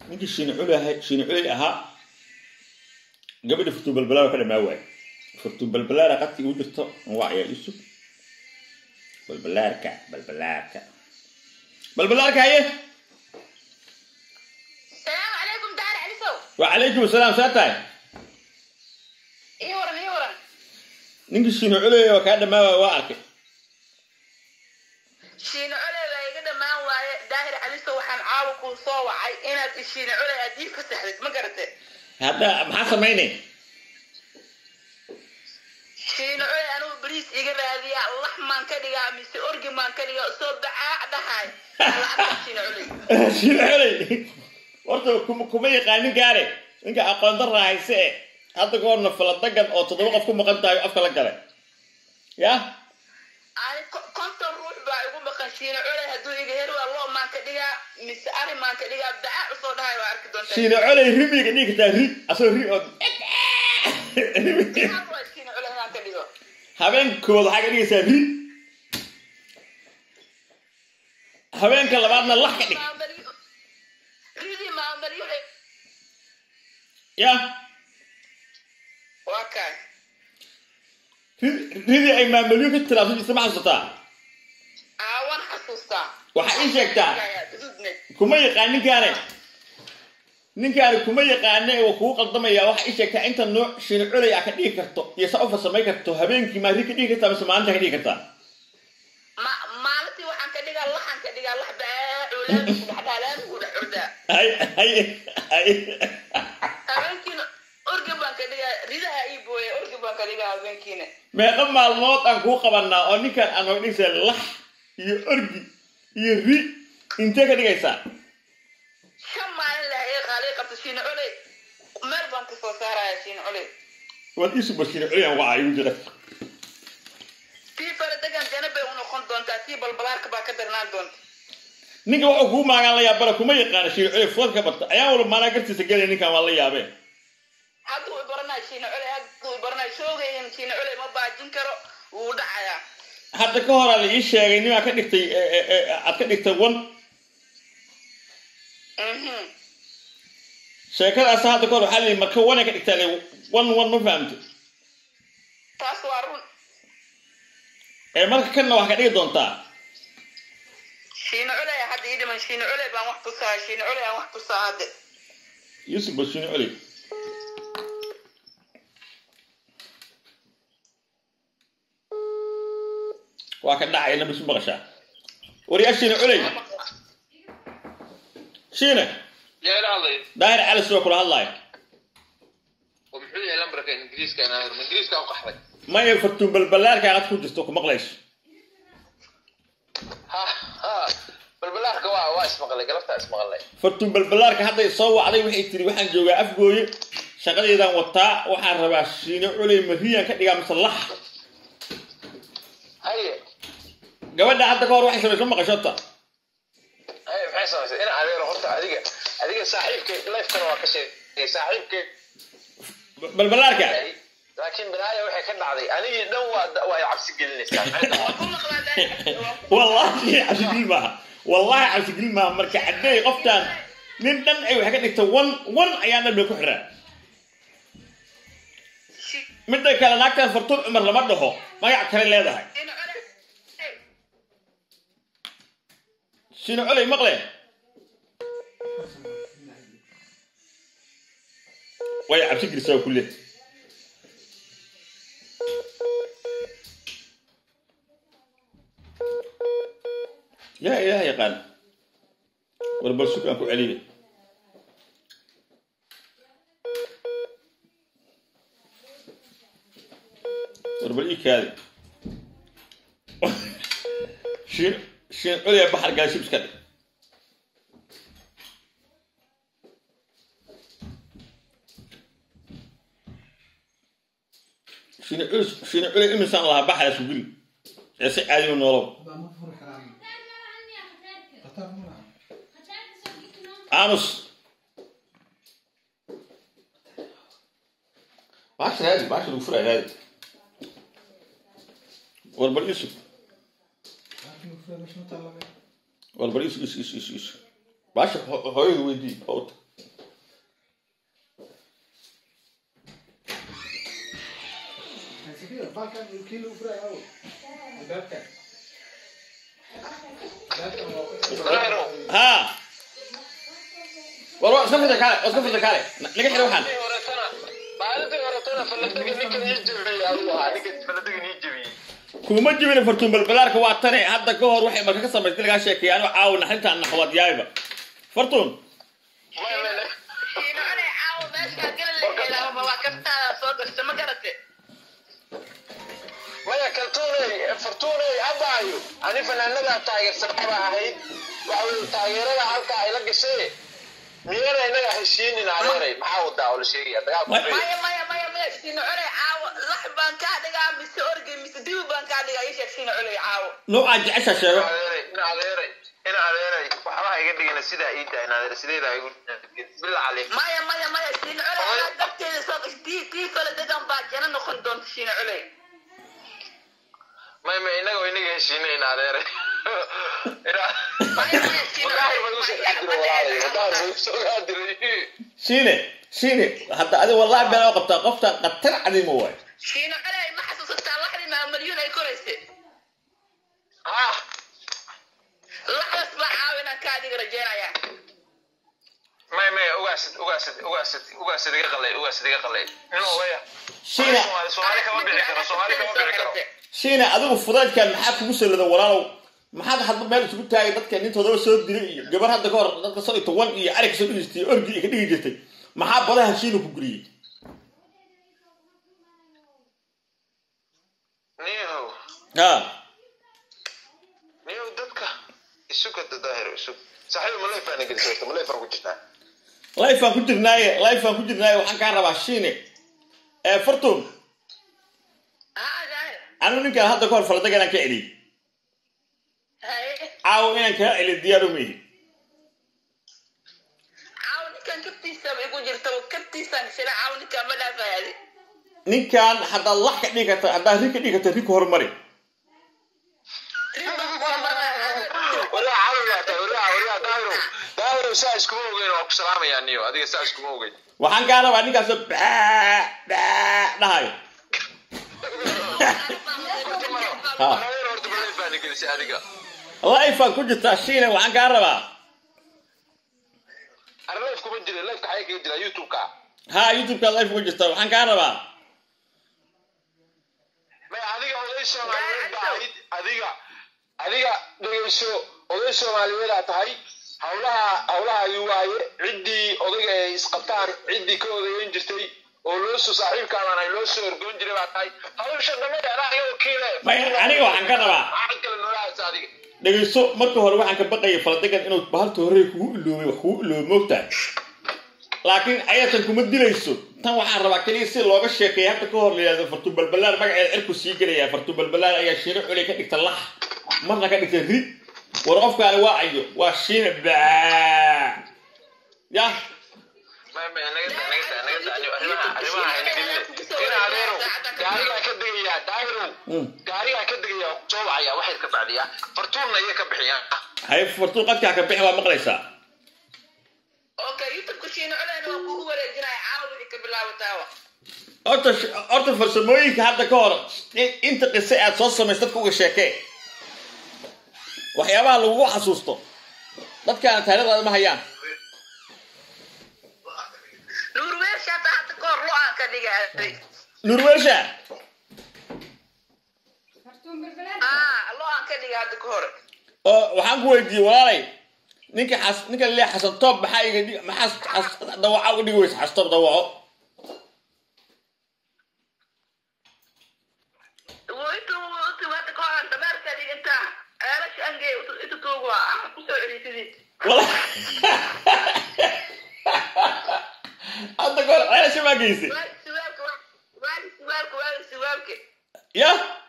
ninkii shiine culey ahaa shiine culey ahaa gabadha furtuu balbalaar ka dhamaa waay furtuu balbalaara qadki ugu jirto waa ayaa isu balbalaarka balbalaarka balbalaarka haye السلام عليكم دار علي سو وعليكم السلام saa tahay ايه ورن ايه ورن ninkii shiine culey oo kaa dhamaa waay waa arkay shiine culey baa iga dhammaan waaye daahir cali sow waxaan caawa kuu soo wacay inaad ishiine culey aad ii fasaxdid ma garate hadda maxaa samaynay shiine culey anigu bariis iga raadiyaa lax maan ka dhigaa mise orgi maan ka dhigaa soo bacaac dhahay lacagta shiine culey shiine culey horta kuma kuma yaqaanin gaare ninka aqoon darra hayse e hadda ka horna faladagan oo toddoba qof ku maqan tahay afka la galay ya ani ko- konton ruux baa igu maqan shiine culey hadduu iga heri waa loo maan ka dhigaa mise ari maan ka dhigaa bacaac usoo dhahay waa arki doontaa shiine culey rimiga dhigi kartaa ri asoo ri oo Maxaa waa shiine culey inaan ka dhigo habeenkooda waxaa ka dhigaysaa ri habeenka labaadna lax ka dhig ridii maamulyo ya waa kaay ri- ridii ay maamulyo ka tiraabsan jirta ma xasuusataa aawan xasuustaa waxaa ii sheegtaa Dudne. kuma yaqaan ninkaane ninkaani kuma yaqaane waa kugu qaldamaya waxaa ii sheegtaa inta nooc shiine culey a ka dhigi karto iyo saa u farsamay karto habeenkii maa ri ka dhigi kartaa mise maalinta ka dhigi kartaa Ma- maalintii waxaan ka dhigaa laxan ka dhigaa lax baacu laami ku dhex dhaa laami ku dhex ordaa hay hay hay habeenkiina orgi baan ka dhigaa ridaha ii booya orgi baan ka dhigaa habeenkiina meeqa maalmood aan kuu qabanaa oo ninkan aan nooga dhigaysa lax iyo orgi iyo ri intee ka dhigaysaa shan maalin lah ee qaalii qabta shiine culey meel baan ka soo saaraya shiine culey waad iisu bashiine culey aan wacaa igu jira tii fara degan jana bay u noqon doontaa tii balbalaarka baa ka darnaan doonta ninka wuxuu kugu maagaan la yaabara kuma yaqaana shiine culey fuad ka barta ayaan wala maanaa gartiisa gelaya ninkan waa la yaabee hadduu i baranayo shiine culey hadduu i baranayo shoogayan shiine culey ma baajin karo wuu dhacayaa hadda ka horaa la ii sheegay nimaa ka dhigtay e- e- e- aad ka dhigtay wan Mhm. sheekadaas hadda ka hor waxaa la yidhi marka wana ka dhigtaa le wan wan ma fahamtay taas waa run ee marka kanna wax ka dhigi doontaa shiine culey hadda ii dhiman shiine culey baan wax tusaa shiine culey aan wax tusaa hadde yuusuf bashiine culey waa ka dhacay nabisu maqashaa waryaa shiine culey shiine yaa ila hadlay daahir cali sidoo kula hadlaayo oo muxuu yahay lambarka ingiriiska inaan ingiriiska u qaxday maya fartuun balbalaarka aad ku jirto ku maqlayso ha ha balbalaarka waa waa ismaqlay galabtaa ismaqlay fartuun balbalaarka hadday soo wacday waxay tiri waxaan joogaa afgooye shaqadeedaan wataa waxaan rabaa shiine culey mariyaan ka dhigaa mise lax haye gabadha hadda ka hor waxay samaysma maqashota haye maxay samaysay in adeero horta adiga adiga saaxiibkay lifekana waa ka sheegay saaxiibkay balbalaarka laakiin binaaya waxay ka dhacday anigii dhan waa waa ay cabsi gelinaysaa maxay tahay ku maqlaa daahir wallahi cabsigil maaha wallahi cabsigil maaha marka caddeey qoftaan nin dhan ay waxay ka dhigta wan wan ayaa dhan bay ku xiraa midda kale naagtan fartuun cumar lama dhaho magac kale leedahay shiine culey Hey, shiine coley maqle way cabsi gelisaa kulle yaa ilaah yaqaan war bal sug aan ku celiye war bal ii kaadi shiin shiin culya baxar gaashib iska dhig shiin culus shiin culya imisaan lahaa baxar isku geli ee si caadi u noolow aamus baasha raadi baasha lagu furaa raadi war bal isug war bal isug isug isug isug isug baasha ho- hooyada weydii oo balkan kii lagu furay awo albaabkan albaabkan waa ku daahiro ha war waa iska furta kaale waa iska furta kaale naga xidha waxaan maalintii horetana maalintii horetana faladaga ninkan ii jebiyey ayuu ahaa ninka faladagan ii jebiyey kuma jibina fartuun balbalaarka waa tane hadda ka hor waxay marka ka samaysay lagaa sheekeeya anigo caawa naxintaan naxwad yaayba fartuun may may may shiino cunay caawa meeshaa gala la helaaba waa kartaada soo gashta ma garate maya kaltuuney fartuuney abaayo ani fanaanadaa taageersanaba ahayd waxa weye taageerada halkaa ay la gashay miyana inaga heshiinin adeeray maxaa wadaa oo la sheegaya dagaal Ma- maya maya maya maya shiino cunay caawa lax baan kaa dhigaa mise orgi mise dibi baan kaa dhigaa ii sheeg shiino cunay caawa noocaa jecesha sheego adeeray in adeeray in adeeray waxbaha iga dhigana sidaa ii tahay in adeer sideeda igu bila cali maya maya maya shiino cunay anaa dabteeda soo gash tii tii kale degan baa jana noqon doonta shiino cunay may may inaga oo inaga heshiinayn adeeray maya maya shiino wadaahir bay usoo gaadiray walaalay wadaahir bay usoo gaadiray shiine shiine hadda adi wallahi been oo qabtaa qofta qatar cadima waay shiino cunay ma xasuusataa laxdii maa malyuun ay koraysay ha laxdas baa caawa inaan kaa dhiga rajeynaya may may ugaasid ugaasid ugaasid ugaasid iga qalay ugaasid iga qalay nin odaya shiine Soomaali Soomaali kama bixi karo Soomaali kama bixi karo shiine adigu fudaydkan maxaa kugu sallada walaalow maxaad hadda meel isugu taagay dadka nintoodaba soo dilay iyo gabar hadda ka hor dadka soo iyo toban iyo arig soo dhigistay iyo orgi iyo ka dhigi jirtay maxaa badaha shiina ku guriyey niyahow ha niyahow dadka isuga dadaahir isug saaxiib ma leefaan gelisay horta ma leefaan ku jirtaa lifeaan ku jirnaaye lifeaan ku jirnaaye waxaan kaa rabaa shiine ee fartuun haa daahir anigu ninkaan hadda ka hor faladaga inaan ka celiyey haye caawo inaan kaa celiyo diyaar uma ihi caawa ninkan kabtiisaba igu jirta kabtiisaan shila caawa ninkaan ma dhaafayaadi ninkaan haddaad lax ka dhigi karta haddaad ri ka dhigi karta ri ku horumari waraa caawiyaa tahay waraa waraa daahirow daahirow saa iskuma ogeyn waa ku salaamayaa niyo adiga saa iskuma ogeyn waxaan kaa rabaa ninkaasoo baa baa dhahayo Ha. Daahirow horta ma leefaan gelisay adiga lifeaan ku jirtaa shiine waxaan kaa rabaa ar leef kuma jira leefka xayaa kaga jira youtube-ka ha youtube-kaad life ugu jirtaa waxaan kaa rabaa may adiga oday soomaaliyeed baa ahayd adiga adiga dhegeyso oday soomaaliyeed aa tahay hawlaha hawlahaagi waaye ciddii odayga ay isqabtaan ciddii ka odayeyn jirtay oo loo soo saaxiibkaadan ay loo soo orgoon jiray baa tahay hawsha dhamada anaa iga wakiile May, aniga waxaan ka rabaa. maxaa kale noola haysa adiga dhegeyso marka hore waxaan ka baqayay faladagan inuu bahalta hore kugu iloobay wax kugu iloobay moogtahay laakiin ayatan kuma dilayso tan waxaan rabaa keliya si looga sheekeeya hadda ka hor la yidhahdo fartuun balbalaar magaceeda cirku sii gelaya fartuun balbalaar ayaa shiino culey ka dhigta lax marna ka dhigta ri war qofkaani waa ayo waa shiine baa ya may may naga daa naga daa naga daa arrimaha arrimaha hayna gelina ina adeerow gaarigaa ka degayaa daahirow Mm. gaarigaa ka degayaa soo wacaya waxay ka bacdiyaa fartuunna iyo ka bixiyaa hay fartuun qadkaa ka bixi waa maqlaysaa okay youtube-ka shiino cunayna waa kugu wareejinaya caawa wixii ka bilaabataaba horta horta farsamooyinka hadda ka hor in- inta qise aad soo samays dadka uga sheekee waxyaabaha lagugu xasuusto dadkaana taariikhdaada ma hayaan nuurweersha hata hadda ka hor lo-aan ka dhigaaday nurwersha aa lo-aan ka dhiga hadda ka hor oo waxaan ku weydiiyey walaalay ninka xas ninka lee xasan toob maxaa iga dhig maxaa xas dawaca uga dhigi weysa xas toob dawaco intu intu hadda ka hor dameerka dhiginta ceelasha angey intu tuugu ah kusoo celisidii wala hadda ka hor ceelasha maa geysay waagi suwaalka waagi suwaalka waagi suwaalka ya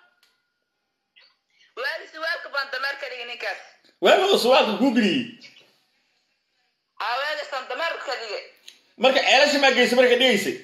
waagi suwaalka baan dameerka dhigi ninkaas waagoo suwaalka kuu geliyey aweegasan dameerka dhigay marka ceelasha maa geysay marka dhigaysay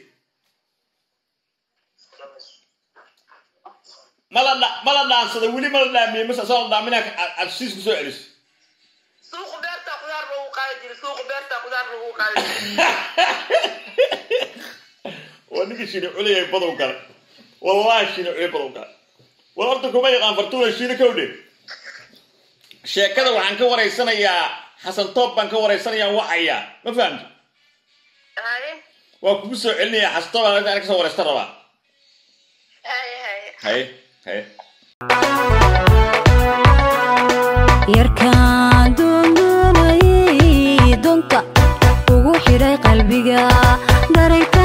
mala dha mala dhaansada weli mala dhaamiyey mase soo la dhaaminaa aad siis ku soo celiso suuqa beerta qudaar lagu qaadi jiray suuqa beerta qudaar lagu qaadi jiray waa ninka shini culayay badow gale wallahi shiina cuyo bal u galay war horta kuma yaqaan fartuuna shiina kowdhe sheekada waxaan ka waraysanayaa xasan toob baan ka waraysanayaa wacayaa ma fahamti haye waa kugu soo celinayaa xasan toob aan ka soo waraysta rabaa haye haye haye haye yarkaan doondoonayay doonta ugu xidhay qalbiga darayta